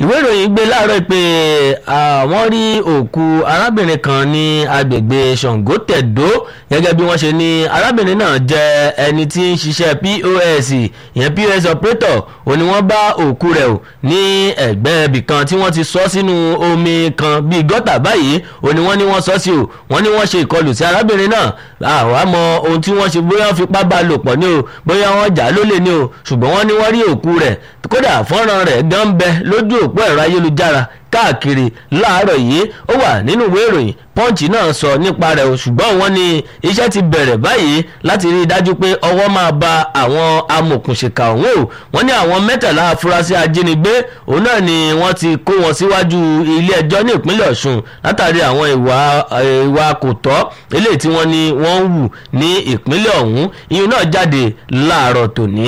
ìwé ìròyìn gbé láàárọ̀ pé wọ́n rí òkú arábìnrin kan ní agbègbè Ṣàngótẹ̀dó gẹ́gẹ́ bí wọ́n ṣe ní arábìnrin náà jẹ́ ẹni tí ń ṣiṣẹ́ POS ìyẹn POS operator ó ní wọ́n bá òkú rẹ̀ o ní ẹ̀gbẹ́ ibì kan tí wọ́n ti sọ sínú omi kan bíi gọ́tà báyìí ó ní wọ́n ní wọ́n sọ sí o wọ́n ní wọ́n ṣe ìkọlù sí arábìnrin náà àwa mọ ohun tí wọ́n ṣe bóyá wọ́n fipá bá lò pọ̀ ní o bóyá wọ́n jà lólè ní o ṣùgbọ́n wọ́n ní wọ́n rí òkú rẹ̀ kódà fọ́nrán rẹ̀ gan bẹ lójú òpó ẹ̀rọ ayélujára káàkiri láàárọ̀ yìí ó wà nínú ìwé ìròyìn pọ́ǹchì náà sọ nípa rẹ̀ o ṣùgbọ́n wọ́n ní iṣẹ́ ti bẹ̀rẹ̀ báyìí láti rí i dájú pé ọwọ́ máa ba àwọn amòkùnṣìkà ọ̀hún o wọ́n ní àwọn mẹ́tàlá afurasí ajínigbé òun náà ni wọ́n ti kó wọn síwájú ilé ẹjọ́ ní ìpínlẹ̀ Ọ̀ṣun látàrí àwọn ìwà ìwà kò tọ́ eléyìí tí wọ́n ní wọ́n ń wù ní ìpínlẹ̀ ọ̀hún ìyún náà jáde láàárọ̀ tòní.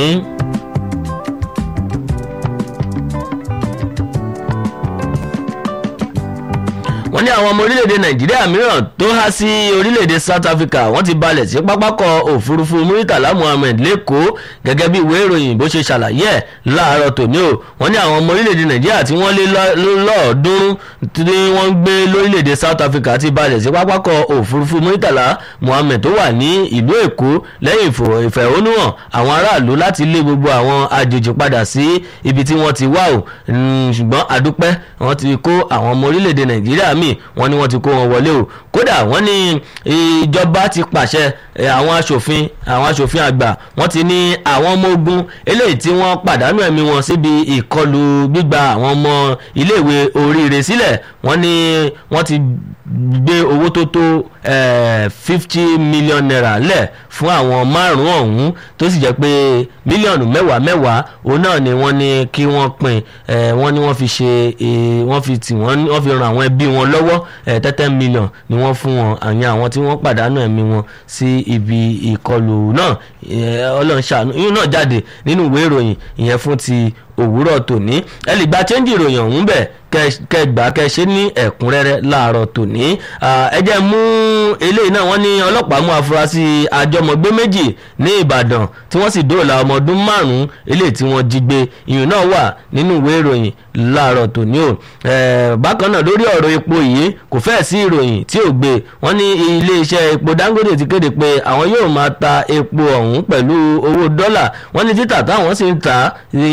wọ́n ní àwọn ọmọ orílẹ̀-èdè nàìjíríà mìíràn tó há sí orílẹ̀-èdè south africa wọ́n ti balẹ̀ sí pápákọ̀ òfurufú muritala muhammed lẹ́kọ̀ọ́ gẹ́gẹ́ bí ìwé ìròyìn bó ṣe ṣàlàyé ẹ̀ láàárọ̀ tòní o wọ́n ní àwọn ọmọ orílẹ̀-èdè nàìjíríà tí wọ́n lé lọ́ọ̀ọ́dúnrún tí wọ́n ń gbé lórílẹ̀-èdè south africa ti balẹ̀ sí pápákọ̀ òfurufú muritala muhammed tó wà ní ìlú èkó lẹ́yìn ìfẹ̀hónúhàn àwọn aráàlú láti lé gbogbo àwọn àjèjì padà sí ibi tí wọ́n ti wá o ṣùgbọ́n àdúpẹ́ wọ́n ti kó àwọn ọmọ orílẹ̀-èdè nàìjíríà míì wọ́n ní wọ́n ti kó wọn wọlé o kódà wọ́n ní ìjọba ti pàṣẹ àwọn aṣòfin àwọn aṣòfin àgbà wọ́n ti ní àwọn ọmọ ogun eléyìí tí wọ́n pàdánù ẹ̀mí wọn síbi ìkọlù gbígba àwọn ọmọ iléèwé oríire sílẹ̀ wọ́n ní wọ́n ti gbé owó tó tó fifty million naira lẹ̀ fún àwọn márùn-ún ọ̀hún tó sì jẹ́ pé mílíọ̀nù mẹ́wàá mẹ́wàá òun náà ni wọ́n ní kí wọ́n pín wọ́n ní wọ́n fi ṣe wọ́n fi tì wọ́n wọ́n fi ran àwọn ẹbí wọn lọ́wọ́ tẹ́tẹ́ mílíọ̀n ni wọ́n fún wọn àyàn àwọn tí wọ́n pàdánù ẹ̀mí wọn sí ibi ìkọlù náà ọlọ́run ṣàánú yín náà jáde nínú ìwé ìròyìn ìyẹn fún ti òwúrọ̀ tòní ẹ lè gba chẹ́ńjì ìròyìn ọ̀hún bẹ̀ kẹgbà kẹṣe ní ẹ̀kúnrẹ́rẹ́ láàárọ̀ tòní ẹ jẹ́ mú eléyìí náà wọ́n ní ọlọ́pàá mú afurasí àjọmọ̀gbé méjì ní Ìbàdàn tí wọ́n sì dóòlà ọmọ ọdún márùn-ún eléyìí tí wọ́n jí gbé ìyún náà wà nínú ìwé ìròyìn láàárọ̀ tòní o bákan náà lórí ọ̀rọ̀ epo yìí kò fẹ́ẹ̀ sí ìròyìn tí ò gbé wọ́n ní iléeṣẹ́ epo Dangote ti kéde pé àwọn yóò máa ta epo ọ̀hún pẹ̀lú owó dọ́là wọ́n ní títà táwọn sì ń ta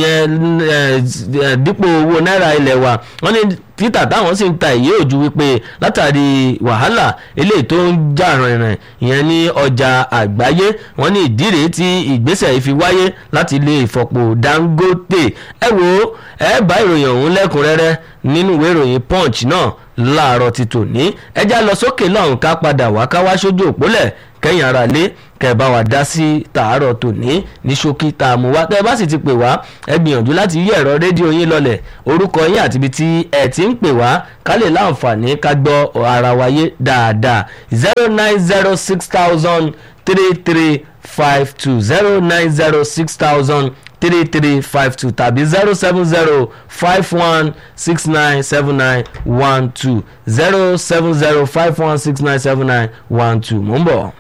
dípò owó náírà ilẹ̀ wa wọ́n ní títà táwọn sì ń ta èyí òjú wípé látàrí wàhálà eléyìí tó ń jà rìnrìn ìyẹn ní ọjà àgbáyé wọ́n ní ìdí rèé tí ìgbésẹ̀ yìí fi wáyé láti ilé ìfọpo Dangote ẹ wo ẹ bá ìròyìn ọ̀hún lẹ́kùnrẹ́rẹ́ nínú ìwé ìròyìn Punch náà láàárọ̀ ti tòní ẹjá lọ sókè lọ́hùn ká padà wá ká wá sójú òpólẹ̀ kẹ́yìn ara lé kẹba wa dá sí tàárọ̀ tòní ní ṣókí tá a mú wá tẹ́ ẹ bá sì ti pè wá ẹ gbìyànjú láti yí ẹ̀rọ rédíò yín lọlẹ̀ orúkọ yín àti ibi tí ẹ ti ń pè wá ká lè láǹfààní ká gbọ́ ara wa yé dáadáa zero nine zero six thousand three three five two zero nine zero six thousand three three five two tàbí zero seven zero five one six nine seven nine one two zero seven zero five one six nine seven nine one two mò ń bọ̀.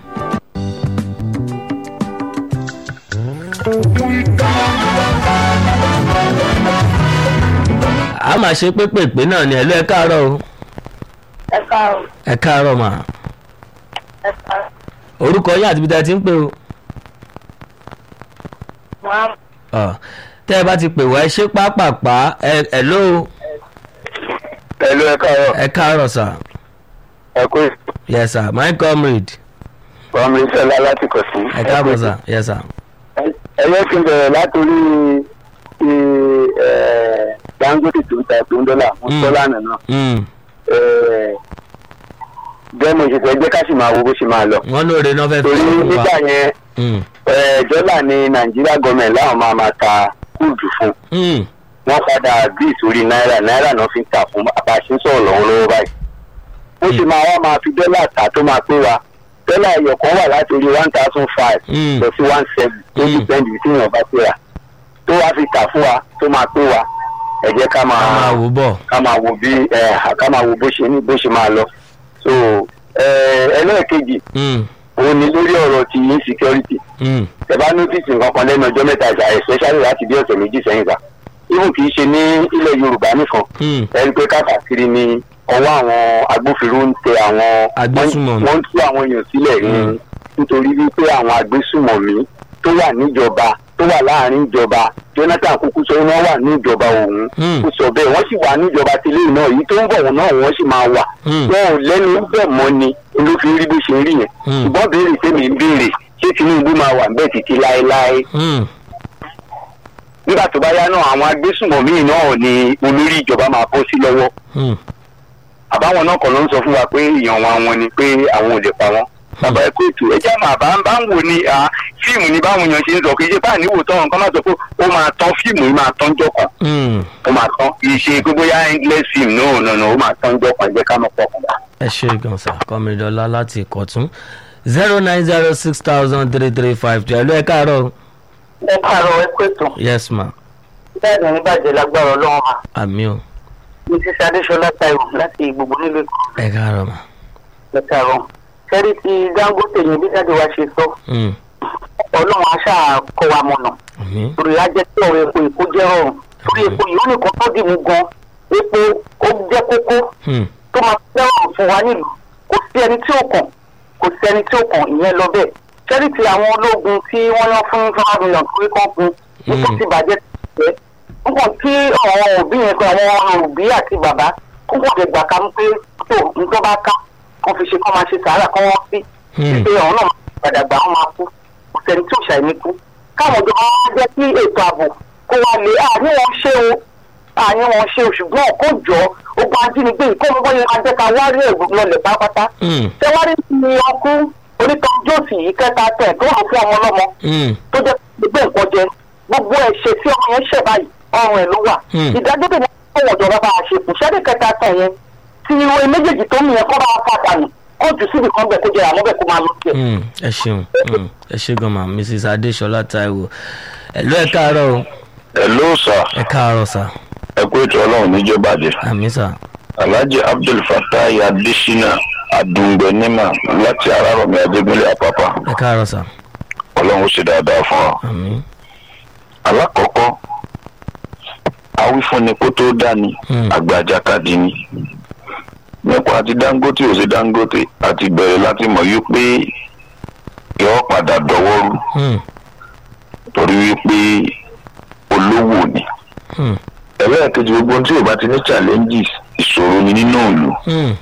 a máa ṣe pépèpé náà ni ẹ̀lú ẹ káàárọ̀ o ẹ káàárọ̀ ẹ káàárọ̀ mà ẹ káàárọ̀ orúkọ yín àti ibi tí a ti ń pè o máa Ọ, tẹ́ ẹ bá ti pè wá ẹ ṣe pápápá ẹ ẹ̀ló Pẹ̀lú ẹ káàárọ̀, ẹ káàárọ̀ sà ẹ kú yes sir my comrade ìfọ̀mù ìṣẹ̀lá láti kọ̀ sí. ẹ káàbọ̀ sà yes sir. Ẹyẹ ti bẹ̀rẹ̀ látòrí ti ẹ̀, Dangote tó ń ta tó ń dọ́là fún Mm. Sọ́lánà náà. Mm, Bẹ́ẹ̀ mo ṣe fẹ́ jẹ́ ká sì máa wo bó ṣe máa lọ. wọ́n lóore náà fẹ́ fi Torí fún wa. nígbà yẹn Mm, ẹ̀, dọ́là ni Nàìjíríà gọọmẹ̀ntì láwọn máa máa ta kúùdù fún. mm, Wọ́n padà bí ìsórí náírà náírà náà fi ń tà fún àbáṣe ń sọ̀rọ̀ lọ́wọ́lọ́wọ́ báyìí. Ó sì máa wá máa fi dọ́là tà tó máa pé wa. Dọ́là ẹyọ kan wà láti orí one thousand five mm, lọ sí one seven tó Mm. dìpẹ́ndì tí èèyàn bá pé wa tó wá fi tà fún wa tó máa pé wa ẹ jẹ́ ká a máa máa wò bọ̀. ká máa wo bí ẹ ká máa wo bó ṣe ní bó ṣe máa lọ so ẹ ẹlẹ́ẹ̀kejì Mm, òun ni lórí ọ̀rọ̀ ti insecurity mm, ẹ bá notice nǹkan kan lẹ́nu ọjọ́ mẹ́ta ìgbà especially láti bí ọ̀sẹ̀ méjì sẹ́yìn gbà even kì í ṣe ní ilẹ̀ yorùbá nìkan Hmm. ẹ rí i pé káàkiri ni ọwọ́ àwọn agbófinró ń tẹ àwọn Agbésùmọ̀mí. wọ́n ń tú àwọn èèyàn sílẹ̀ ní Mm. nítorí wípé àwọn agbésùmọ̀mí tó wà níjọba tó wà láàrin ìjọba jonathan kúkú sọ wọ́n wà ní ìjọba òun Mm. kó sọ bẹ́ẹ̀ wọ́n sì wà níjọba tẹ́lẹ̀ náà èyí tó ń bọ̀ wọn náà wọ́n sì máa wà Mm. wọn ò lẹ́nu bẹ́ẹ̀ mọ́ ni ló fi rí bó ṣe rí yẹn Mm. ṣùgbọ́n béèrè tèmi ń béèrè ṣé tinubu máa wà bẹ́ẹ̀ títí láéláé Hmm. nígbà tó bá yá náà àwọn agbésùmọ̀mí náà ni olórí ìjọba máa bọ́ sí lọ́wọ́ Hmm. àbáwọn náà kàn ló ń sọ fún wa pé èèyàn wọn àwọn ni pé àwọn ò lè pa wọn. bàbá ẹ kó ètò ẹjẹ máa bá ń bá ń wò ní à, fíìmù ní báwọn èèyàn ṣe ń sọ kì í ṣe báà níwò tán nǹkan máa sọ pé ó máa tán fíìmù yìí máa tán jọ kan Hmm. ó máa tán kì í ṣe pé bóyá endless film náà náà náà ó máa tán jọ kan ẹ jẹ́ ká mọ̀ pọ̀ kan. ẹ ṣe gan sa kọmídọ́lá láti ìkọ̀tún zero nine zero six thousand three three five two ẹ ló ẹ káàárọ̀ ẹ káàárọ̀ ẹ kó ètò yes ma bẹ́ẹ̀ ni oníbàjẹ́ lágbára ọlọ́run mà àmì o mrs adéṣọlá taiwo láti gbogbo nílùú èkó ẹ káàárọ̀ ma ẹ káàárọ̀ sẹ́rí ti dangote yẹn bí jáde wá ṣe sọ Hmm. ọlọ́run aṣá kọ́ wa mọ̀nà àmì torí á jẹ́ kí ọ̀rọ̀ epo èkó jẹ́ rọrùn torí epo yìí ó nìkan tó dìmú gan epo ó jẹ́ kókó Hmm. tó máa fẹ́ràn fún wa nílùú kò sí ẹni tí ó kàn kò sí ẹni tí ó kàn ìyẹn lọ bẹ́ẹ̀ sẹ́rí ti àwọn ológun tí wọ́n yán fún five million torí kan fún nípa ti bàjẹ́ tẹ̀ nǹkan tí àwọn òbí yẹn pé àwọn òbí àti bàbá kó kò dé gbà ká ń pé tó nǹkan bá ká kó fi ṣe kó máa ṣe sàárà kó wọ́n sí Hmm. pé àwọn náà máa padà gbà wọ́n máa kú kò sẹ́ni tí ò ṣàìní kú káwọn ìjọba wá jẹ́ kí ètò ààbò kó wá lé àní wọn ṣe o àní wọn ṣe o ṣùgbọ́n kó jọ ogun ajínigbé yìí kó ń bọ́yẹ máa jẹ́ ká wá rí ẹ̀gbọ́n lọlẹ̀ pátápátá Hmm. tẹwárí ni ọkú onítàn jóòsì yìí kẹta tẹ̀ tó rò fún ọmọ ọlọ́mọ Hmm. tó jẹ́ gbogbo nǹkan jẹ gbogbo ẹ̀ṣẹ̀ tí ọmọ yẹn ṣẹ̀ báyìí ọrùn ẹ̀ ló wà Hmm. ìdájọ́ tèmi kó wọ́n jọba bá a ṣe kù ṣẹ́ni kẹta tẹ̀ yẹn tí ìwé méjèèjì tó mìíràn kọ́ bá a fà dànù kó jù síbi kan bẹ̀ kó jẹ àmọ́ bẹ̀ kó máa lọ sí ẹ̀. Hmm. ẹ ṣeun Hmm. ẹ ṣe gan ma mrs adéṣọlá taiwo ẹ ló ẹ káàárọ̀ o ẹ ló sà ẹ káàárọ̀ sa ẹ kó ètò ọlọ́run níjọbàdé àmì sa alhaji abdul fatai adesina adungbenima láti arárọ̀mí adébílẹ̀ àpápá ẹ káàárọ̀ sa ọlọ́run ó ṣe dáadáa fún ọ. àmì alákọ̀ọ́kọ́ awífúnni kó tó dání Hmm. àgbàjàkadì ni nípa ti dangote ò sí dangote àti bẹ̀rẹ̀ láti mọ̀ wípé yọ padà dọwọ́rú Hmm. torí wípé olówó ni Hmm. ẹlẹ́ẹ̀kejì gbogbo ohun tí ò bá ti ní challenges ìṣòro ni nínú ìlú Hmm.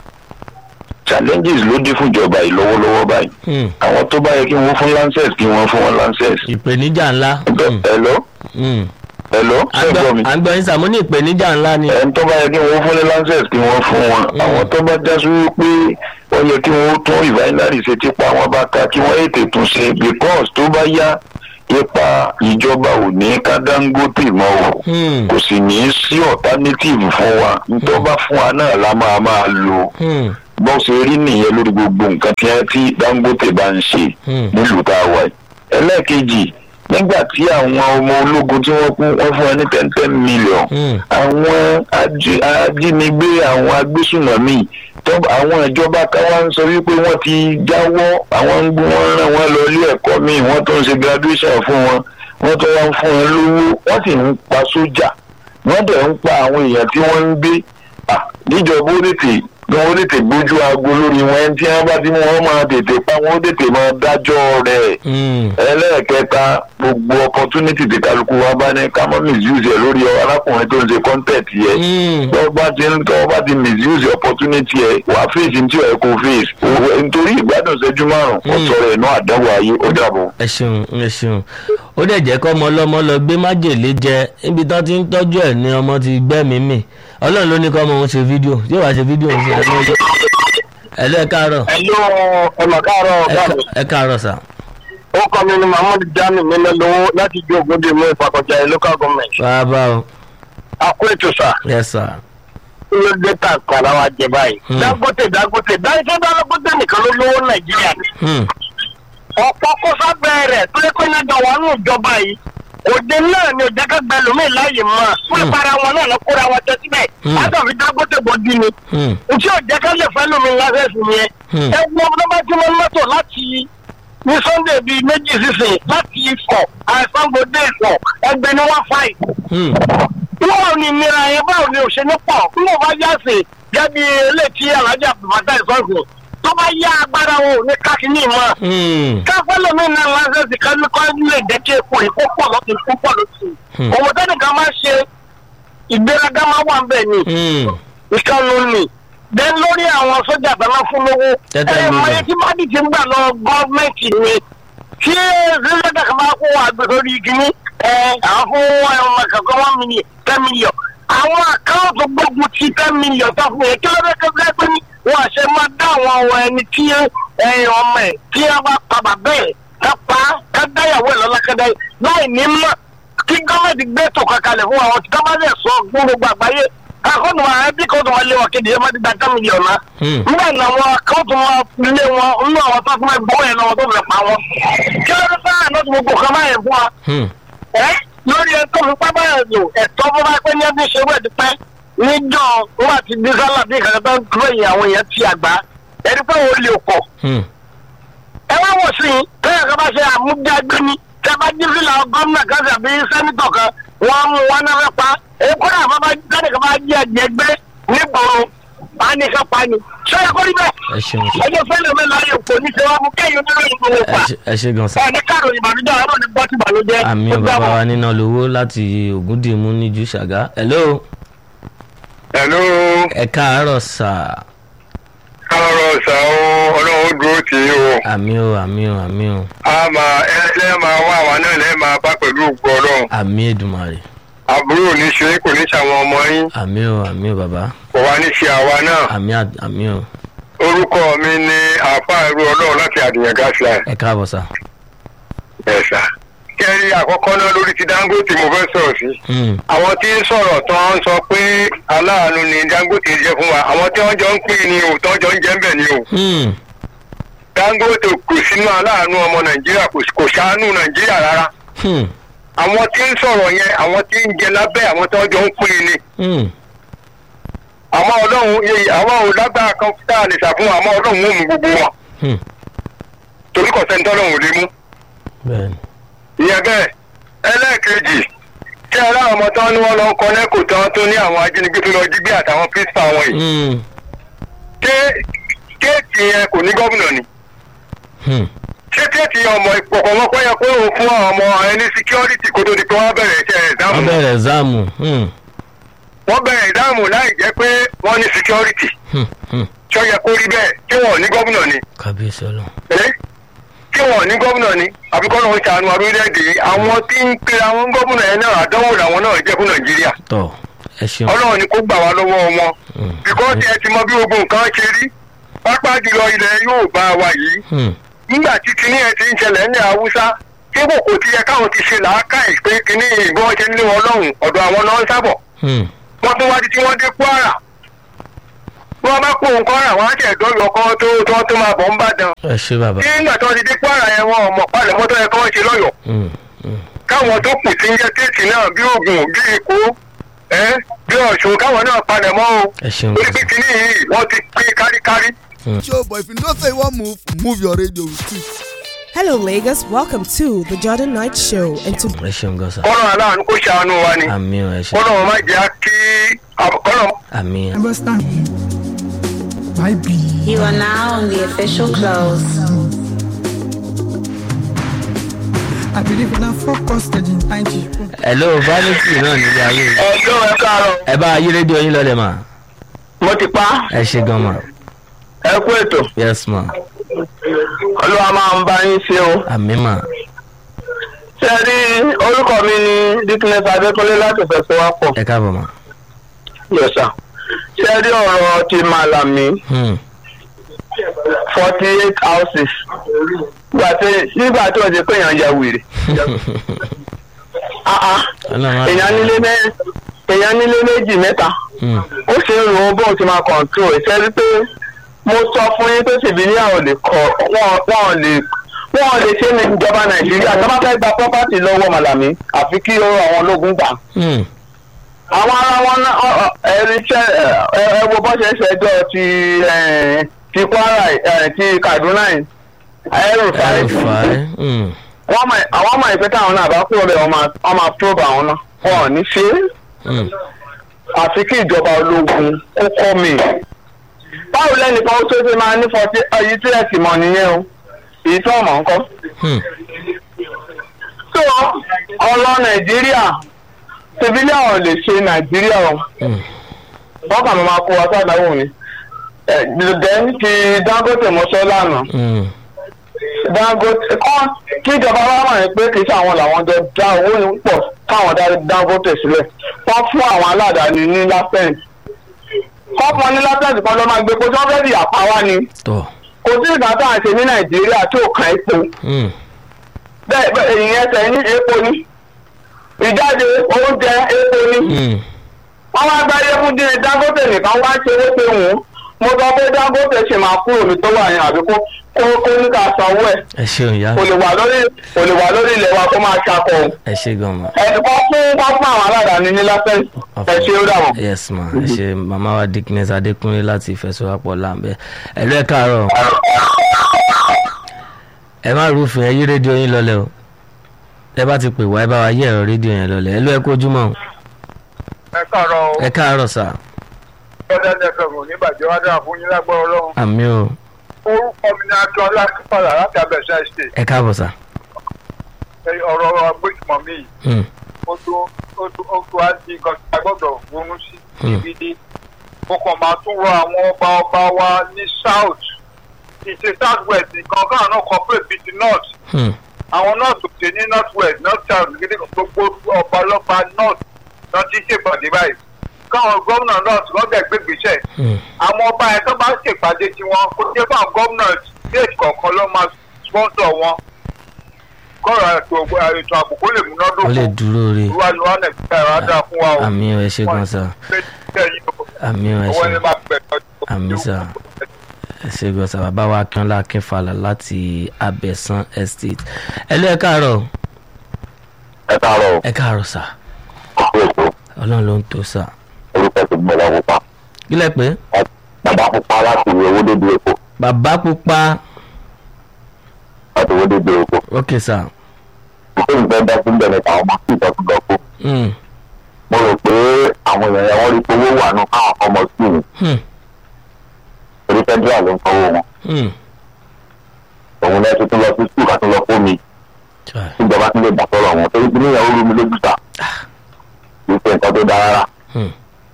challenges ló dé fún ìjọba yìí lọ́wọ́lọ́wọ́ báyìí Hmm. àwọn tó bá yẹ kí wọ́n fún lancet kí wọ́n fún wọn lancet. ìpèníjà ńlá Hmm. hello Hmm. hello ṣé gbọ́ mi. à ń gbọ́ yín sà mo ní ìpèníjà ńlá ni ẹni tó bá yẹ kí wọ́n fún ní lancet kí wọ́n fún wọn àwọn tó bá já sí wípé wọ́n yẹ kí wọ́n tún refinery ṣe tipa wọn bá ka kí wọ́n ètè tún ṣe because tó bá yá ipa ìjọba ò ní ká dangote mọ́ o Hmm. kò sì ní í sí alternative fún wa nítorí bá fún wa náà la máa máa lò Hmm. bó ṣe rí nìyẹn lórí gbogbo nǹkan tí wọ́n ti dangote bá ń ṣe Hmm. nílùú tá a wà yìí. ẹlẹ́ẹ̀kejì nígbà tí àwọn ọmọ ológun tí wọ́n kú wọ́n fún wọn ní ten ten million Hmm. àwọn ají- ajínigbé àwọn agbésùnmọ̀mí tó àwọn ìjọba káwá ń sọ wípé wọ́n ti jáwọ́ àwọn ń gbé wọn ràn wọ́n lọ ilé ẹ̀kọ́ míì wọ́n tó ń ṣe graduation fún wọn wọ́n tó wá ń fún wọn lówó wọ́n sì ń pa sójà wọ́n dẹ̀ ń pa àwọn èèyàn tí wọ́n ń gbé Ah, níjọba ó tètè bí wọ́n tètè gbójú aago lórí wọn ẹni tí wọ́n bá ti mú wọn máa tètè pa wọ́n tètè máa dájọ́ rẹ̀ Hmm. ẹlẹ́ẹ̀kẹta gbogbo opportunity tí kálukú wa bá ní ká mọ́ misuse ẹ̀ lórí arákùnrin tó ń ṣe content yẹ Hmm. tọ́ bá ti ń tọ́ bá ti misuse opportunity ẹ̀ wà fèsì tí ẹ̀ kò fèsì Òwò- nítorí ìgbádùn ìṣẹ́jú márùn-ún ó Mm. sọ̀rọ̀ ẹ̀ náà àdánwò ayé ó dàbọ̀. ẹ ṣeun ẹ ṣeun ó dẹ̀ jẹ́ kọ́ ọmọ ọlọ́mọ lọ gbé májèlé jẹ níbi tán ti ń tọ́jú ẹ̀ ní ọmọ ti gbẹ́mìí mì ọlọ́run ló ní kọ́ ọmọ òun ṣe fídíò yóò wá ṣe fídíò òun ṣe ẹ̀ lọ́jọ́ ẹ lọ́ ẹ káàárọ̀ ẹ̀lú ẹ̀mọ̀ káàárọ̀ ẹ ọ̀gá mi ká- ẹ káàárọ̀ sà ó kọ́ mi ní mahmood jami mílẹ̀ lówó láti gbé ògùndé mú ìfàkọ̀jà ẹ̀ local government bàbá o àkó ètò sà yes sir kí ló dé tà kàrà wa jẹ báyìí. Hmm. dangote dangote dáńsẹ́ dangote nìkan ló lówó nàìjíríà ni. Hmm. ọ̀pọ̀ kó sábẹ́ rẹ̀ tó lé pé nígbà wà nù ìjọba yìí òde náà ni òde ká gbẹ lómi láàyè mọ́ fún Hmm. ìpara wọn náà lọ kóra wọn jẹ síbẹ̀ Hmm. látàbí dangote bọ́dí ni Hmm. ntí òde ká lè fẹ́ lómi lásẹ̀sì yẹn Hmm. ẹ gbọ́ ọmọdé bá tí wọ́n mọ́tò láti ní sunday bíi méjì sísìn láti ifọ̀ àìsàngbọdé ifọ̀ ẹgbẹ́ ni wọ́n fà yìí. Hmm. báwo ni ìnira yẹn báwo ni òṣèlú pọ̀ bí wọ́n bá yá sí gẹ́bí eléyìí alájà bàtà ìsọ̀rọ̀ tó bá yá agbára wọn ò ní kákínní mọ́. Hmm. káfíńlẹ̀ mi náà lásẹ̀sì kan ní kọ́ lè jẹ́ kí epo yìí kó pọ̀ lọ́tún kó pọ̀ lọ́tún. Hmm. òwò tẹ́nìkan máa ṣe ìgbéraga máa wà ń bẹ̀ ni Hmm. ìkànnì ni then lórí àwọn sójà bẹ́ẹ̀ fún lówó Tẹ́tẹ́ ẹ ló mọye lọ. tí bá dìtì ń gbà lọ gọ́ọ̀mẹ̀ntì ni tí sílẹ̀dà kan bá kó àgbẹ̀ sórí igi ní ẹ àwọn fún ọmọ kankan one million ten million àwọn àkáǹtì gbógun ti ten million tó fún yẹn kí ló dé kẹ́kẹ́ pé ní wọ́n àṣẹ máa dá àwọn ọmọ ẹni tí ẹyin ọmọ ẹ̀ tí wọ́n bá pa bàbá ẹ̀ ká pa á, ká dáyàwó ẹ̀ lọ́lá kẹ́dá yìí láì ní mọ̀ kí gọ́ọ̀mẹ̀ntì gbé ètò kankalẹ̀ fún àwọn tí gọ́ọ̀mẹ̀ntì sọ fún gbogbo àgbáyé akọ́nù àwọn ẹbí kan tó wọn lé wọn kéde ẹ má ti gba ten million náà Hmm. nígbà náà wọn kan tó wọn lé wọn nínú àwọn tó fún ẹ gbọ́ yẹn náà wọn tó fẹ́ pa wọn kí ló dé sáà náà tó gbogbo kan máa yẹn fún wa Hmm. ẹ lórí ẹtọ́ fi pápá yẹn lò ẹ̀tọ́ bó bá pẹ́ ní ẹbí ṣe wẹ̀ dípẹ́ níjọ́ wọn àti dísálà bí kankan tó ń dúró yìí àwọn èèyàn ti àgbá ẹni pé wọn lè pọ̀ Hmm. ẹ wá wọ̀ sí i tẹ́yà kan bá ṣe àmúdágbé ni tẹ́ bá jí fìlà gómìnà kan tàbí sẹ́nitọ̀ kan wọ́n mú wọn náà fẹ́ pa èyí kódà bá bá jáde kan bá jí ẹ̀jẹ̀ gbé nígboro bá ní ká pa ni ṣé ẹ kó rí bẹ́ẹ̀ ẹ ṣeun sá. ẹjọ́ fẹ́lẹ̀ mi láyé kò ní ṣe wá mú kẹ́yìn oníròyìn gbogbo ẹ pa ṣe- ẹ ṣe gan sá. ẹ ní káàrò ìbànújẹ́ àárọ̀ ní bọ́tì ìbànújẹ́ àmì ó bàbá gbà wa wọ́n. níná lówó láti ògúndìmú níjú ṣàgá. hello hello ẹ káàárọ̀ sà. káàárọ̀ sá o ọlọ́run ó dúró tì í o àmì o àmì o àmì o a máa ẹ lẹ́ẹ̀ máa wá àwa náà lẹ́ẹ̀ máa bá pẹ̀lú ògbó ọlọ́run àmì èdùmàrè àbúrò ní ṣe kò ní ṣàwọn ọmọ yín àmì o àmì o bàbá kò wá ní ṣe àwa náà àmì à- àmì o orúkọ mi ni àáfàá ẹrú ọlọ́run láti àdìyàn gáàsìlá ẹ káàbọ̀ sà. ẹ̀sà kẹ́rí àkọ́kọ́ náà lórí ti dangote mo fẹ́ sọ̀rọ̀ sí Hmm. àwọn tí ń sọ̀rọ̀ tán ń sọ pé aláàánú ni dangote jẹ́ fún wa àwọn tí wọ́n jọ ń pín ni o tán jọ ń jẹ́ ń bẹ̀ ni o Hmm. dangote kò sínú aláàánú ọmọ nàìjíríà kò kò ṣàánú nàìjíríà rárá Hmm. àwọn tí ń sọ̀rọ̀ yẹn àwọn tí ń jẹ lábẹ́ àwọn tí wọ́n jọ ń pín ni Hmm. àmọ́ ọlọ́run yẹ- àwọn ò lágbára kan tá a lè ṣàfihàn àmọ́ ọlọ́run ó mú gbogbo wọn Hmm. torí kò sẹ́ni tọ́lọ́run ò lè mú bẹ́ẹ̀ni. ìyẹn bẹ́ẹ̀ ẹlẹ́ẹ̀kejì tí ẹ láwọn ọmọ tán ni wọ́n lọ ń kọ lẹ́kọ̀ọ́ tán tó ní àwọn ajínigbé tó lọ jí gbé àtàwọn pírísítà wọn yìí Hmm. ṣé kéèkì yẹn kò ní gómìnà ni Hmm. ṣé kéèkì yẹn ọmọ ìpọ̀kọ̀mọ́kọ́ yẹ kó o fún àwọn ọmọ ẹni síkírọ́rìtì kó tó di pé wọ́n bẹ̀rẹ̀ iṣẹ́ wọ́n ìdáhùn bẹ̀rẹ̀ ẹ̀záàmù. Hmm. wọ́n bẹ̀rẹ̀ ìdáhùn láì jẹ́ pé wọ́n ní síkírọ́rìtì Hmm. Hmm. ṣó yẹ kó rí bẹ́ẹ̀ tí wọ́n ní gómìnà ni kábíyèsí ọlọ́run. ẹ́ tí wọ́n ní gómìnà ni àbíkọ́ ló ń ṣàánú orílẹ̀-èdè yìí àwọn tí ń pe àwọn gómìnà yẹn náà àdánwò làwọn náà jẹ́ fún nàìjíríà tọ́ ẹ ṣeun. ọlọ́run ni kó gbà wá lọ́wọ́ wọn Hmm. bíkọ́sì ẹ ti mọ bí gbogbo nǹkan ṣe rí pápá jùlọ ilẹ̀ yóò bá wa yìí Hmm. nígbà tí kinní ẹ ti ń ṣẹlẹ̀ ní haúsá tí kò kò ti yẹ káwọn ti ṣe làákàyè pé kinní ìbọn ṣe ń lé wọn lọ́hùn ọ̀dọ̀ àwọn náà ń sábọ̀ Hmm. wọ́n tún wá di tí wọ́n dé kwara bí wọ́n bá kó nǹkan kwara wọ́n á ṣe ìdọ́lù ọkọ tó tó tó máa bọ̀ ń bàdàn ẹ ṣe bàbá. tí nígbà tí wọ́n ti dé kwara yẹn wọn ò mọ̀ palẹ̀ mọ́tò yẹn kí wọ́n ṣe lọ́yọ̀ọ́ Hmm. Hmm. káwọn tó kù tí ń jẹ́ téètì náà bí ogun bí èkó ẹ́ bí ọ̀ṣun káwọn náà palẹ̀ mọ́ o ẹ ṣeun. torí pé kinní yìí wọ́n ti pín káríkárí. show but if you know say you wan move move your radio with it. Hello, Lagos. Welcome to the Jordan Knight Show. And to ẹ ṣeun gan sa. kọ́nà aláàánú kó ṣàánú wa ni àmì o ẹ ṣe. kọ́nà wọn má jẹ́ kí kọ́nà àmì. understand my be You are now on the official close. i believe in a focus in ig hello vanity náà nílé ayé yìí. ẹjọ́ ẹ káàárọ̀ ẹ bá ayé rédíò yín lọ́lẹ̀ mà. mo ti pa ẹ ṣe gan mà. ẹ kú ètò yes ma. olúwa máa ń bá yín ṣe o. àmì mà. ṣe rí orúkọ mi ní dickness adékúnlé láti fẹsẹ̀ wá pọ̀. ẹ káàbọ̀ mà. yẹ̀sà ṣe rí ọ̀rọ̀ ti màlàmí Hmm. forty eight houses nígbà tí nígbà tí wọ́n ti pé èèyàn ya wèrè. Ah, ah. ọlọ́run á- èèyàn nílé mẹ́ èèyàn nílé méjì mẹ́ta Hmm. ó ṣe ń ro bóun ti máa control ẹ̀ ṣe rí pé mo sọ fún yín pé civilian ò lè kọ wọn wọn ò lè wọn ò lè ṣe ní ìjọba nàìjíríà tó bá fẹ́ gba property lọ́wọ́ màlàmí àfi kí ó àwọn ológun gbà Hmm. àwọn ará wọn náà ọ- ọ- ẹni ṣe ẹ ẹ wo bó ṣe ṣẹjọ́ ti ẹ, ti kwara ẹ, ti kaduna yìí ẹrù fàájì ẹrùfàì mm, wọ́n mọ̀ àwọn ọmọ ìpín táwọn náà bá kúrò bẹ́ẹ̀ wọ́n máa wọ́n máa probe àwọn náà wọn ò ní ṣe é mm, àfi kí ìjọba ológun ó kọ́ mi. báwo lẹ́nìkan ó tó ṣe máa ní fọtí èyí tí ẹ sì mọ̀ nìyẹn o èyí tí wọ́n mọ̀ ń kọ́. mm, tó ọlọ nàìjíríà civilian ò lè ṣe nàìjíríà o mm, wọ́n kàn máa kó wa sádàáwò ni. then ti dangote mọ́ṣọ́ lánàá mm, dangote kọ́ kí ìjọba wa mọ̀ ní pé kì í ṣe àwọn làwọn jọ dá owó yìí pọ̀ káwọn dá dangote sílẹ̀ wọ́n fún àwọn aládàáni ní lápẹ́ǹtì kọ́ fún ọ ní lápẹ́ǹtì kan ló máa gbé kó tí wọ́n fẹ́ di àpá wa ni tọ̀ kò sí ìgbà tá à ń ṣe ní nàìjíríà tí ò kan epo mm, bẹ́ẹ̀ bẹ́ẹ̀ ìyẹn tẹ̀ ní epo ni ìjáde oúnjẹ epo ni mm, wọ́n wá gbáyé fún díẹ̀ dangote nìkan wá ṣe é pé wọ́n mo sọ pé dangote ṣe máa kúrò mi tó wà yẹn àbí kó kó kó ní ká sanwó ẹ̀ ẹ ṣeun ìyá kò lè wà lórí kò lè wà lórí ilẹ̀ wa kó máa ṣakọ o ẹ ṣe gan ma. ẹni kan fún wọn fún àwọn aládàáni ní lásán ẹ ṣe ó dà wọn. yes ma ẹ ṣe màmá wa dickness adékúnlé láti ìfẹsọwápọ̀ láǹbẹ ẹlú ẹ káàárọ̀ ẹ má rúfin ẹ yí rédíò yín lọlẹ̀ o ẹ bá ti pè wá ẹ bá wa yí ẹ̀rọ rédíò yẹn lọlẹ̀ ẹlú ẹ kójúmọ́ o. ẹ káàárọ̀ o ẹ káàárọ̀ sà bọ́dá fm ò ní bàjẹ́ wá dára fún yín lágbára ọlọ́run àmì o orúkọ mi ní akínọlá kípàlà láti abẹ́sẹ̀ ṣe ẹ káàbọ̀ sà. ọ̀rọ̀ agbésùmọ̀ mi yìí Mm, ó tó ó tó ó tó á di nǹkan tí a gbọ́dọ̀ ronú sí Hmm. gidi mo kàn máa tún rọ àwọn ọba ọba wa ní south ìṣe south west nǹkan káwọn náà cooperate with the north mm, àwọn north ò ṣe ní north west north south gidi gbogbo ọba ọlọ́ba north náà ti ṣèpàdé báyìí káwọn gómìnà north lọ́dẹ̀ gbégbèsè mm, àwọn ọba ẹ̀ tó bá ṣèpàdé tiwọn kó jẹ́ fún àwọn gómìnà state kọ̀ọ̀kan ló máa sponsor wọn kọ́ra ètò ètò ààbò kó lè ó múnádóko lè dúró re ìwà ni wọn nàìjíríà rà dáa fún wa o. àmì o ẹ ṣe gan sà àmì o ẹ owó ṣe ẹni máa bẹ̀ àmì sà ẹ ṣe gan sà bàbá wa akínọlá akínfàlà láti abẹ́sán estate ẹlú ẹ káàárọ̀ ẹ káàárọ̀ ẹ káàárọ̀ sà ọkọ ètò ọlọ́run ló ń tó sà orúkọ ti gbọ́dọ̀ pupa kílẹ̀ pé bàbá pupa láti owó dédé epo bàbá pupa láti owó dédé epo ok sà ìṣe ìfẹ́ dá sí bẹ̀rẹ̀ táwọn ọmọ sí ìtọ́jú lọ fún mm, mo rò pé àwọn èèyàn yẹn wọ́n rí pé owó wà nù káwọn ọmọ sí mi mm, torí federal ló ń sanwó wọn mm. òun lẹ́sìn tó lọ sí skul àti lọ fún mi Chai. ìjọba tún lè gbà sọ̀rọ̀ wọn torí pé níyàwó rú mi lójú ta kì í ṣe nǹkan tó dáa rárá Hmm.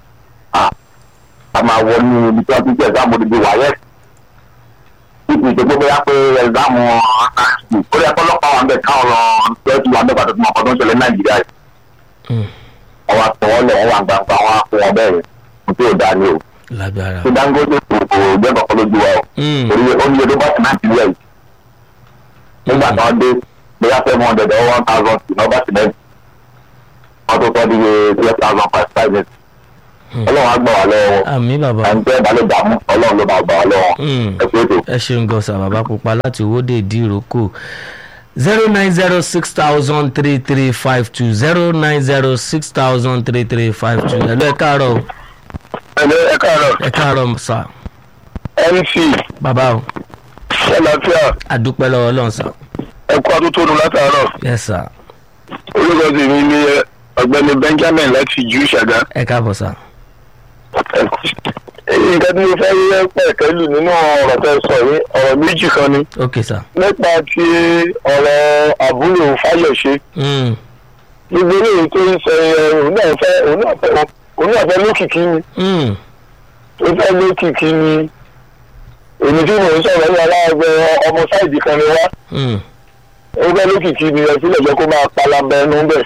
a máa wọ ní ibi tí wọ́n ti ń ṣe ẹ̀sáàmù odidi wáyé tí kì í ṣe pé bóyá pé ẹ̀sáàmù ó yẹ kọ́ lọ́pàá wà ń bẹ̀ káwọn lọ lọ́ọ́ ti wà ń bẹ̀ pàtó fún ọkọ̀ tó ń ṣẹlẹ̀ ní nàìjíríà yìí Mm. wọ́n wá sọ wọ́n lẹ̀ wọ́n wà gbangba wọ́n á fún wọn bẹ́ẹ̀ yẹn kò tí ò dáa ní o lágbára tí dangote kò kò jẹ́ kọ̀ọ̀kan lójú wa o Mm. torí oúnjẹ tó bá ti nàìjíríà yìí nígbà tí wọ́n dé bóyá seven hundred or one thousand sí nọ́bà sílẹ̀ wọ́n tó sọ di three thousand five thousand ọlọ́run á gbà wá lọ́wọ́ wọn àmì bàbá ẹni tẹ́ ẹ bá lè dààmú ọlọ́run ló máa gbà wá lọ́wọ́ Mm. ẹ pé ètò. ẹ ṣeun gan sà bàbá pupa láti owóde ìdíròkò zero nine zero six thousand three three five two zero nine zero six thousand three three five two ẹ lọ ẹ káàárọ̀ o. ẹ̀lẹ́ ẹ káàárọ̀ ẹ káàárọ̀ sà mc bàbá o ṣẹlẹ́fíà àdúpẹ́ lọ́wọ́ ọlọ́run sà ẹ̀kú àtúntònú látàárọ̀ yes sà orúkọ tèmi ni ọ̀gbẹ́ni benjamin láti jù ṣàgá. ẹ káàbọ̀ sà. nǹkan tí mo fẹ́ rí pẹ̀kẹ́lù nínú ọ̀rọ̀ tẹ́ sọ yìí ọ̀rọ̀ méjì kan ni ok sà. nípa ti ọ̀rọ̀ àbúrò fáyọ̀ṣe Mm. gbogbo eléyìí tó ń sọ yẹn òun náà fẹ́ òun náà fẹ́ òun náà fẹ́ lókìkí ni Mm. ó fẹ́ lókìkí ni èmi tí mò ń sọ̀rọ̀ ní aláàgbẹ̀ ọmọ sáìdì kan ni wá Mm. ó fẹ́ lókìkí ni ẹ sílẹ̀ jẹ́ kó máa palabẹ ẹnu bẹ̀.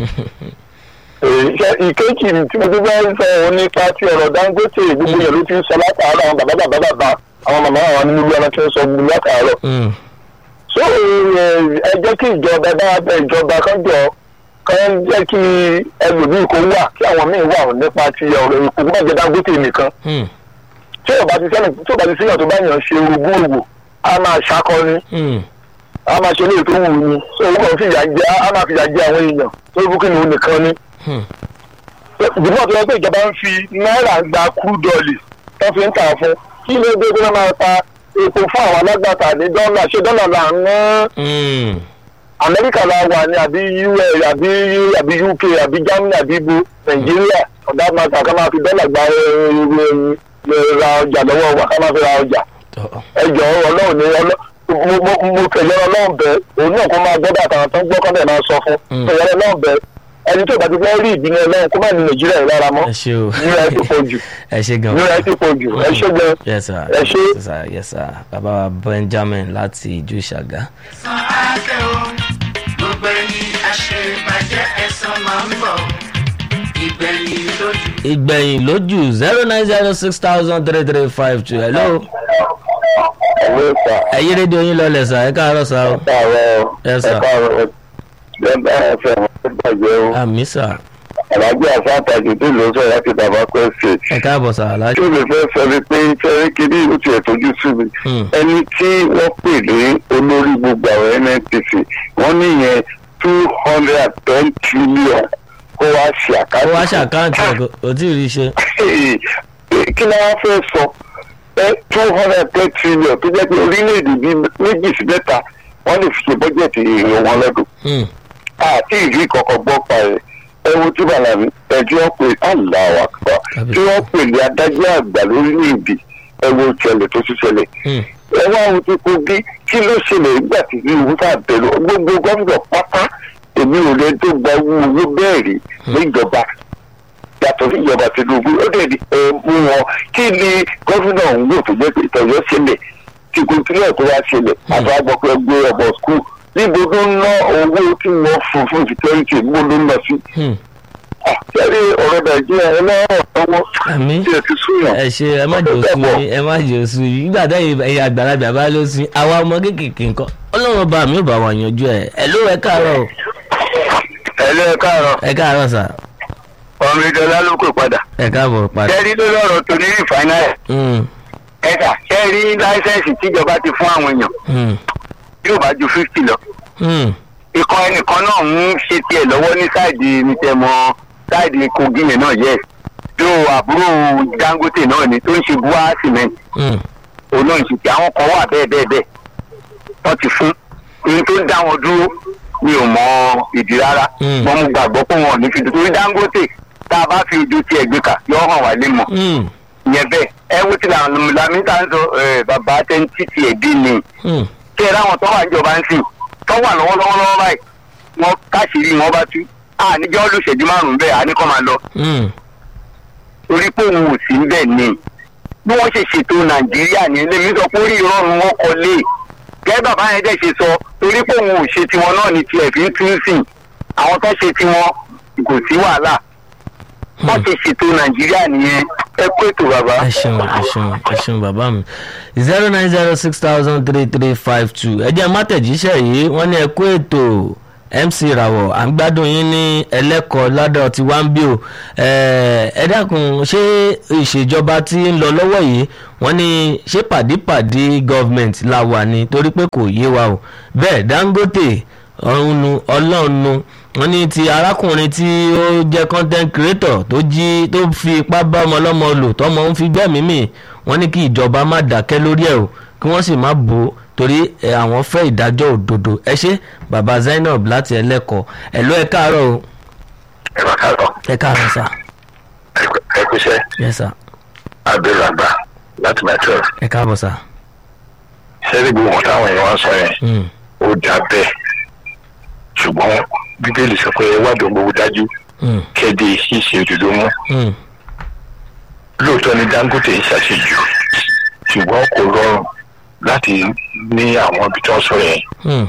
ìṣe ìkéjì tí mo tún fẹ́ sọ òun nípa ti ọ̀rọ̀ dangote gbogbo yẹn ló ti ń sọ látàárọ̀ àwọn bàbá bàbá bàbá àwọn màmá àwọn nínú ilé ọ̀nà tí ń sọ gbogbo látàárọ̀. Mm. so ẹ jẹ́ kí ìjọba bá bẹ ìjọba kan jọ kan jẹ́ kí ẹlòmíì kó wà kí àwọn míì wà nípa ti ọ̀rọ̀ ìkó má jẹ́ dangote nìkan Mm. tí ò bá ti sẹ́ni tí ò bá ti síyàn tó bá yàn ṣe ogún òwò á máa ṣakọni Mm. a máa ṣe léètò wù ní so owó kan fìyà jẹ a máa fìyà jẹ àwọn èèyàn tó bú kí ni òun nìkan ni. Mm. ìdìbò tó yẹ pé ìjọba ń fi náírà gba kúrú dọ́ọ̀lì tó fi ń tà fún kí ló dé tó máa ta epo fún àwọn alágbàtà ní dọ́là ṣé dọ́là là ń ná Mm. amẹ́ríkà la wà ní àbí us àbí àbí uk àbí germany àbí ibo nàìjíríà ọ̀dà máa ta ká máa fi dọ́là gba ẹ, ẹ, ẹ, ra ọjà lọ́wọ́ wa ká máa fi ra ọjà Tọ́. ẹ jọ ọlọ́run ní ọlọ́ mo mo mo tẹ̀lé ọlọ́run bẹ́ẹ̀ òun náà kó máa gbọ́dọ̀ àtàwọn tó ń gbọ́ kọ́ńtà máa sọ fún Mm. tẹ̀lé ọlọ́run bẹ́ẹ̀ ẹni tó bá ti fẹ́ rí ìbínú ọlọ́run kó má ní nàìjíríà yìí lára mọ́ ẹ ṣe o níra ẹ ti pọ̀ jù ẹ ṣe gan. níra ẹ ti pọ̀ jù ẹ ṣé gan yes sir ẹ ṣé. yes sir yes sir bàbá wa benjamin láti ìjú ìṣàgá. san àṣẹ o gbogbo ẹni àṣebàjẹ́ ẹ̀san máa ń bọ̀ ìgbẹ̀yìn lójú. ìgbẹ̀yìn lójú zero nine zero six thousand three three five two hello ẹ̀wọ́ ìta ẹ̀yí rédíò yín lọlẹ̀ sà ẹ káàárọ̀ sà o káàárọ̀ Yes, sir. ẹ káàárọ̀ lẹ́gbẹ́ ẹ̀fẹ̀ wọn bàjẹ́ o àmì sà àlájẹ́ àfáàtàjù tó lọ sọ láti bàbá kwẹ́sì ẹ káàbọ̀ sà aláṣẹ. tí o lè fẹ́ sọ ni pé fẹ́rẹ́ kiri ó tiẹ̀ tójú sí mi Hmm. ẹni tí wọ́n pè ní olórí gbogbo àwọn nnpc wọ́n níyẹn two hundred and ten trillion kó wá ṣe ó àkáǹtì wá ṣàkáǹtì ẹ̀ kò- kò tí ì rí i ṣe. kí ni wọ́n fẹ́ sọ ẹ two hundred and ten trillion tó jẹ́ pé orílẹ̀-èdè bíi méjì sí mẹ́ta wọ́n lè fi ṣe bọ́jẹ̀tì èrè wọn lọ́dún Hmm. àti ìrí kọ̀ọ̀kan gbọ́ pa ẹ̀ ẹ wo tí bàlàmì ẹjọ́ pé aláwa kọ́ tí wọ́n pè ní adájọ́ àgbà lórílẹ̀‐èdè ẹ wo ìṣẹ̀lẹ̀ tó ti ṣẹlẹ̀ Hmm. ẹ wá ohun tí kogi kí ló ṣẹlẹ̀ nígbà tí tinubu fà bẹ̀rù gbogbo gómìnà pátá èmi ò lè tó gba owó owó bẹ́ẹ̀ rí níjọba yàtọ̀ sí ìjọba tinubu ó dẹ̀ di ẹ mú wọn kí ni gómìnà òun wò tó jẹ́ pé ìtọ́jọ́ ṣẹlẹ̀ tí kò tilẹ̀ tó wá ṣẹlẹ̀ àti àgbọ̀pẹ̀ gbé ọmọ skul níbo ló ń ná owó tí wọ́n fún fún security níbo ló ń lọ sí. Hmm. àtẹ̀lé ọ̀rọ̀ nàìjíríà ẹ lọ́rọ̀ lọ́wọ́ àmì tí ẹ ti súnyàn. ẹ ṣe ẹ má jò sùn yín ẹ má jò sùn yín nígbà táyì ẹ̀yà àgbàlagbà bá ló sin àwa ọmọ kéékèèké nǹkan ọlọ́run ọba mi ò bá wa yanjú ẹ̀ ẹ̀ ló ẹ káàárọ̀ o ẹ lé ẹ káàárọ̀ ẹ káàárọ̀ sà ọmọ ìjọba ló kò padà. ẹ káàbọ̀ padà. kẹ́rí ló lọ́rọ̀ tó ní rìfáínárì Hmm. ẹ̀ka kẹ́rí láísẹ̀nsì tíjọba ti fún àwọn èèyàn Hmm. yóò bá ju fifty lọ. Hmm. ikọ̀ ẹnìkan náà ń ṣe tiẹ̀ lọ́wọ́ ní sáìdì nìtẹ̀mọ́ sáìdì kogi yẹn náà yẹ yóò àbúrò dangote náà ni tó ń ṣe bua cement Hmm. òun náà ń ṣe tí àwọn kan wà bẹ́ẹ̀ bẹ́ẹ̀ bẹ́ẹ̀ wọ́n ti fún ohun tó ń dá wọn dúró mi ò mọ ìdí rárá Mm. wọ́n mú gbàgbọ́ pé wọn ò ní fi dùn torí dangote tá a bá fi ojú tiẹ̀ gbé kà yọ hàn wá lé mọ̀ Hmm. ìyẹn bẹ́ẹ̀ ẹ wo ti làmìtà ń sọ ẹ, bàbá tẹ́ńtì tiẹ̀ dín ni Hmm. kí ẹ láwọn tó wà níjọba ń sìn tó wà lọ́wọ́lọ́wọ́ lọ́wọ́ báyìí wọn káṣíìrì wọn bá tú àníjọ́ olùṣèjú márùn-ún bẹ́ẹ̀ àníkọ́ máa lọ Hmm. torí pé òun ò sí bẹ́ẹ̀ ni bí wọ́n ṣe ṣètò nàìjíríà ní ilé mi sọ pé orí ìrọ̀rùn wọn kọ lé gẹ́gẹ́ bàbá yẹn dẹ̀ ṣe sọ torí pé òun ò ṣe tiwọn náà ní tiẹ̀ fi ń tún sìn àwọn tó ṣe tiwọn kò sí wàhálà wọ́n ṣe ṣètò nàìjíríà nìyẹn ẹ kó ètò bàbá. ẹ ṣeun ẹ ṣeun ẹ ṣeun bàbá mi zero nine zero six thousand three three five two ẹ jẹ́ mátẹ̀jíṣẹ́ yìí wọ́n ní ẹ kú ètò mc rawọ à ń gbádùn yín ní ẹlẹ́kọ̀ọ́ ládọ̀ tí wá ń bí o ẹ ẹ dákun ṣé ìṣèjọba tí ń lọ lọ́wọ́ yìí wọ́n ní ṣé pàdípàdí gọ́ọ̀mẹ̀ntì la wà ní torí pé kò yé wa o bẹ́ẹ̀ dangote ọ̀run ọlọ́run wọ́n ní ti arákùnrin tí ó jẹ́ content creator tó jí tó fi ipá bá ọmọ ọlọ́mọ lò tọmọ ń fi gbẹ́mìí mì wọ́n ní kí ìjọba má dákẹ́ lórí ẹ̀ o kí wọ́n sì má bò ó torí ẹ, àwọn fẹ́ ìdájọ́ òdodo ẹ ṣe baba zainab láti ẹlẹ́kọ̀ọ́ ẹ ló ẹ káàárọ̀ o ẹ bá káàárọ̀ ẹ káàárọ̀ sà ẹ kúṣẹ́ yes sà abdul àgbà láti mẹ́tọ́ ẹ káàbọ̀ sà sẹ́rí gbogbo wọn táwọn èèyàn wá sọ yẹn Mm, ó dà bẹ́ẹ̀ ṣùgbọ́n bíbélì sọ pé ẹ wádùn gbogbo dájú mm, kéde ṣíṣe òdodo mú mm, lóòótọ́ ni dangote ń ṣàṣejù ṣùgbọ́n kò rọrùn láti ní àwọn ibi tí wọ́n sọ yẹn mm,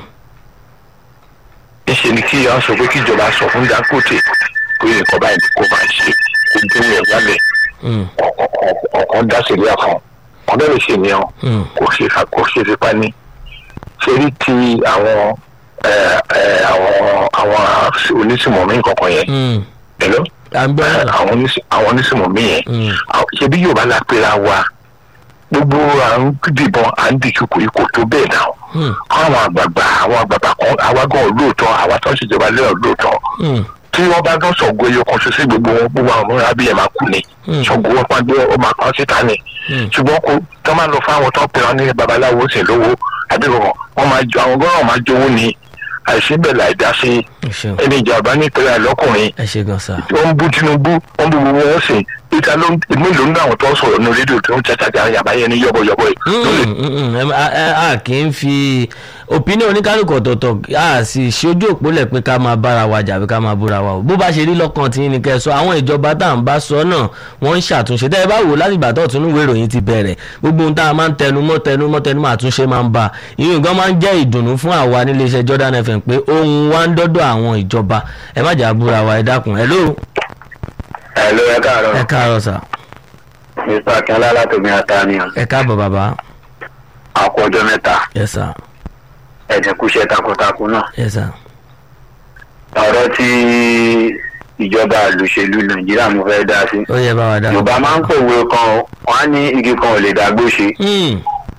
níṣẹ́ ni kí wọ́n sọ pé kíjọba sọ fún dangote pé nǹkan báyìí ni kò máa ṣe kó déwò ẹ̀ wálẹ̀ mm, ọ̀kan dá sílẹ̀ kan ọ̀dọ́ lè ṣe nìyẹn mm, kò ṣe kò ṣe fipá ní ṣeré ti àwọn ẹ, ẹ, àwọn àwọn onísìmọ̀mí kankan yẹn mm. ẹ̀lọ́ à ń gbọ́ ẹ, yàrá. àwọn onísì- àwọn onísìmọ̀mí yẹn Mm, àwọn- ṣebí yorùbá la pera wa gbogbo à ń dìbọn à ń dìkú kò tó bẹ́ẹ̀ náà mm, àwọn àgbààgbà àwọn àgbààgbà kan àwa gan lóòótọ́ àwa tó ń ṣèjọba lẹ́yìn lóòótọ́ mm, tí wọ́n bá dán sọ̀gbọ́ ẹyọ kan ṣoṣo gbogbo wọn gbogbo àwọn ọmọ abiyẹ máa kú ni Mm. sọ̀gbọ́ wọn pàdé ọmọ àpá síta ni ṣùgbọ́n kò tó máa lọ fún àwọn tó ń pè wọn ní babaláwo ṣe lówó àbí wọn wọn máa jọ àwọn gbọ́dọ̀ máa jowó ní àìsíbẹ̀ láìdá sí ẹ ṣeun ẹni ìjàmbá nítorí àlọ́kùnrin ẹ ṣe gan sa wọ́n ń bú tinubu wọ́n ń bú gbogbo wọn sìn peter ló ń mélòó nínú àwọn tó ń sọ̀rọ̀ ní rédíò tó ń tẹ́tàjà yàbáyé ní yọ́bọ̀yọ́bọ̀ yìí ló lè Mm, mm, mm, em, a- a a kì í fi opinion oníkálukú ọ̀tọ̀ọ̀tọ̀ a sì ṣojú òpólẹ̀ pé ká máa bára wa jà bí ká máa búra wa o bó bá ṣe rí lọ́kàn tí ní kẹ́ ẹ sọ àwọn ìjọba tá à ń bá sọ náà wọ́n ń ṣàtúnṣe tẹ́ ẹ bá wò láti ìgbà tó tún ìwé ìròyìn ti bẹ̀rẹ̀ gbogbo ohun tá a máa ń tẹnumọ́ tẹnumọ́ tẹnumọ́ àtúnṣe máa ń bá ìyẹn gan máa ń jẹ́ ìdùnnú fún àwa nílé iṣẹ́ Jordan FM pé ohun wa ń dọ́dọ̀ àwọn ìjọba ẹ má jà búra wa ẹ dákun ẹ ló ẹ ló ẹ káàárọ̀ ẹ káàárọ̀ sà mr akínlá látòmí àtàníyàn ẹ káàbọ̀ bàbá àkọjọ mẹ́ta yes sir ẹ̀dínkùṣẹ́ takuntakun náà yes sir ọ̀rọ̀ tí ìjọba àlùṣèlú nàìjíríà mo fẹ́ dá sí. ó yẹ bá wa dá. yorùbá máa ń pòwe kan wọn á ní igi kan ò lè dàgbò ṣe. Mm,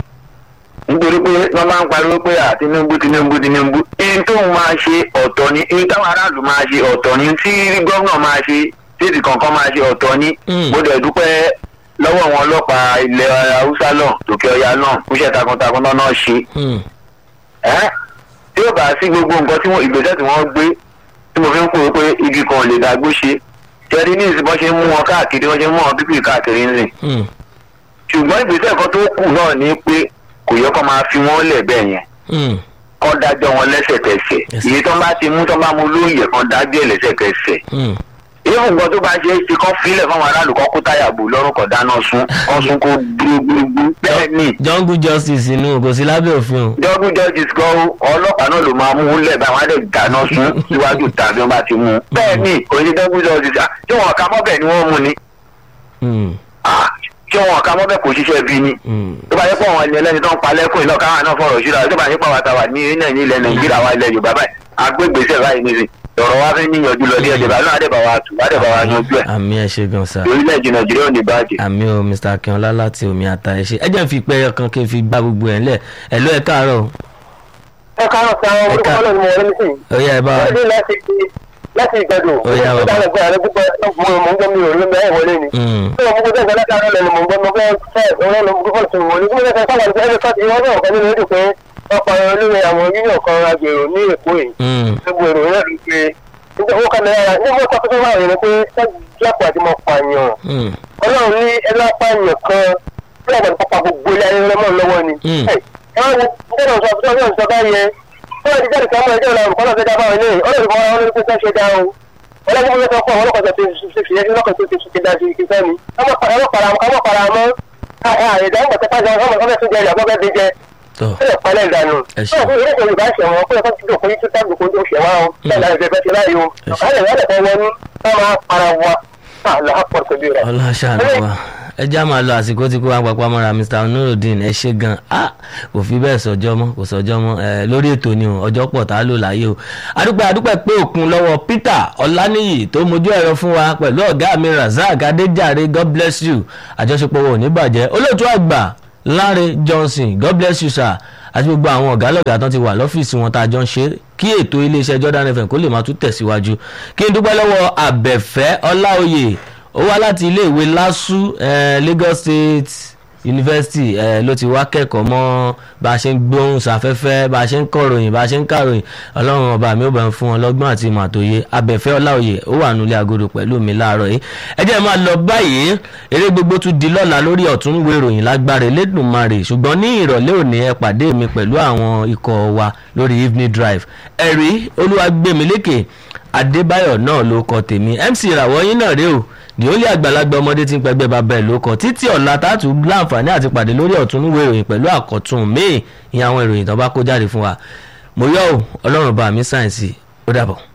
nítorí pé wọ́n máa ń pariwo pé à tinubu tinubu tinubu ihun tóun máa ṣe ọ̀tọ̀ ni ihun táwọn aráàlú máa ṣe ọ̀tọ̀ ni tí gómìnà máa ṣe tètè kankan máa ṣe ọ̀tọ̀ ni. Mm. mo dẹ̀ dúpẹ́ lọ́wọ́ àwọn ọlọ́pàá ilẹ̀ haúsá náà tòkè ọya náà kúṣẹ́ takuntakun náà náà ṣe. mm. ẹ́ tí ó bá sí gbogbo nǹkan tí wọ́n ìgbésẹ̀ tí wọ́n gbé tí mo fi ń kúrò pé igi kan ò lè dàgbò ṣe tẹ́rí ní ìsìn bọ́n ṣe ń mú wọn káàkiri wọ́n ṣe ń mú wọn pípì káàkiri ńlẹ̀ Mm. ṣùgbọ́n ìgbésẹ̀ kan tó kù náà ni pé kò yẹ kó máa fi wọ́n lẹ̀ bẹ́ẹ̀ yẹn Mm. kọ́ dájọ́ wọn lẹ́sẹ̀kẹsẹ̀ Yes. èyí tó bá ti mú tó bá mú lóye kan dájọ́ ẹ̀ lẹ́sẹ̀kẹsẹ̀ Mm. ìyẹn nǹkan tó bá ṣe é ṣe kọ́ fílẹ̀ fáwọn aráàlú kan kó táyà bò lọ́rùn kan dáná sun kọ́ sun kó gbúgbúgbú bẹ́ẹ̀ ni jungle justice inú kò sí lábẹ́ òfin o. double justice gan ọlọ́pàá náà ló máa mú un lẹ̀ báyìí wọ́n á dẹ̀ dáná sun síwájú tàbí wọ́n bá ti mú un bẹ́ẹ̀ ni kò ní double justice ah, tí wọ́n ka mọ́bẹ̀ ni wọ́n mú ni Mm. Ah, tí wọ́n ka mọ́bẹ̀ kò ṣiṣẹ́ bí ni Mm. tó bá yẹ pé àwọn ẹni ẹlẹ́ni tó ń pa lẹ́kùn iná káwọn náà fọ̀rọ̀ ṣúra tó bá yẹ pé àwọn àtàwà ní ilẹ̀ ní ilẹ̀ nàìjíríà wa ilẹ̀ yorùbá báyìí agbègbèsè báyìí nìyí lọ́rọ̀ wa fẹ́ níyànjú lọ díẹ̀ díẹ̀ náà àdẹ̀bà wa tù àdẹ̀bà wa yanjú ẹ̀ àmì ẹ ṣe gan sa orílẹ̀-èdè nàìjíríà ò ní bàjẹ́. àmì o mr akínọlá láti omi ata ẹ ṣe ẹ jẹ́ n fi pẹ́ ọkàn kí n fi gbá gbogbo ẹ̀ ńlẹ̀ ẹ̀ ló ẹ káàárọ̀ o. ẹ káàárọ̀ sí àwọn orúkọ ọlọ́run mo wọlé nísìnyí. ó yá ẹ bá wa. wọ́n dé láti láti ìgbẹ́dùn. Ó yá, bàbá. ìdáhùn ẹgbẹ́ rẹ púpọ̀ mo mọ̀ ń gbọ́ mi ò ló mẹ́rin wọlé ni. Mm. tí wọ́n mú gbọ́dọ̀ ìgbà látàrí ọ̀lẹ́ni mo gbọ́ mo fẹ́ fẹ́ ọ̀rẹ́ ló gbọ́ fọ́ọ̀tù wọlé. bí mo fẹ́ sábà ní ẹgbẹ́ fọ́ọ̀tù ìwọ́n náà kan nínú èdè pé ọkọ̀ olóore àwọn yíyàn kan agbèrò ní èkó yìí. Mm. gbogbo èrò náà rí i pé nígbà wọ́n kàn náírà nígbà wọ́n kọ́ tó máa rẹ̀ ni pé sẹ́jú àpò àti mọ̀ pààyàn Mm. ọlọ́run ní ẹlọ́pàáyàn kan bí àwọn pápá gbogbo ilé ayé rẹ mọ́ lọ́wọ́ ni. Mm. ẹ ẹ wọ́n wo gbọ́dọ̀ sọ fún ọjọ́ ìsọ̀ká yẹn wọ́n ti jáde sáwọn ẹjọ́ ìlànà kọ́nà fẹ́ dábàá ilé ọlọ́run kọ́ wọn lórí pé sẹ́ ṣe dá o ọlọ́run ló sọ fún àwọn ọlọ́kọ̀ tó ti fi ẹni lọ́kọ̀ tó ti fi dá sí ìkíkẹ́ ni ọmọ para mọ́ àìdá ń gbọ̀tẹ́ pàṣẹ ọmọ ọmọ tó jẹ ilẹ̀ ọmọ bẹ́ẹ̀ jẹ tó sílẹ̀ pálẹ̀ ìdánù. Ẹ ṣé. Báwo ni ilé ìjọba ṣẹ̀wọ̀n pé ọkọ̀ tí kò yí tó tábìlì kó tó ṣẹ̀wá o. Bẹ́ẹ̀ ni àìsàn ìfẹ́ ti láyé o. Ẹ ṣé. Ọ̀kadà ìwádìí kan wọnú ká máa para wa. Àlọ́ àpọ̀ tóbi rẹ̀. ọlọ́ṣàánú wa ẹ já máa lọ àsìkò tí kò wá papọ̀ mọ́ra mr nurudeen ẹ ṣe gan ah kò fi bẹ́ẹ̀ sọjọ́ mọ́ kò sọjọ́ mọ́ ẹ lórí ètò ni o ọjọ́ pọ̀ tá a lò láyé o adúpẹ́ adúpẹ́ pé òkun lọ́wọ́ peter ọláníyì tó mojú ẹ̀rọ fún wa pẹ̀lú ọ̀gá mi razak adéjàre god bless you àjọṣepọ̀ wo ò ní bàjẹ́ olóòtú àgbà láre johnson god bless you sir àti gbogbo àwọn ọ̀gá lọ́gàá tán ti wà lọ́fíìsì wọn tá a jọ ń ṣe kí ètò iléeṣẹ́ jordan fm kó lè máa tún tẹ̀síwájú kí n dúpẹ́ lọ́wọ́ àbẹ̀fẹ́ ọláòyè ó wá láti iléèwé lásù eh, lagos state university eh, ló ti wá kẹ́kọ̀ọ́ mọ́ bá a ṣe ń gbóhùn sáfẹ́fẹ́ bá a ṣe ń kọ̀ròyìn bá a ṣe ń kàròyìn ọlọ́run ọba mi ò bá ń fún wọn lọ́gbọ́n àti ìmọ̀ àtòye abẹ́fẹ́ ọláòyè ó wà nílé agodo pẹ̀lú mi láàárọ̀ yìí ẹ jẹ́ máa lọ báyìí eré gbogbo tún di lọ́la lórí ọ̀túnwé ìròyìn lágbára elédùnmarè ṣùgbọ́n ní ìrọ̀lẹ́ òní ẹ pàdé mi pẹ̀lú àwọn ikọ̀ wa lórí evening drive ẹ̀rí olúwagbèmílékè adébáyọ̀ náà ló kọ tèmi mc ìràwọ̀ yín náà rèé o ní ó lé àgbàlagbà ọmọdé tí ń pẹgbẹ́ bàbá ẹ̀ ló kọ títí ọ̀la tààtù láǹfààní àti pàdé lórí ọ̀túnúwé ìròyìn pẹ̀lú àkọ́tún míì ìyẹn àwọn ìròyìn tó bá kó jáde fún wa mo yọ̀ ọ́ ọlọ́run bá mi sáyẹ̀nsì ó dàbọ̀.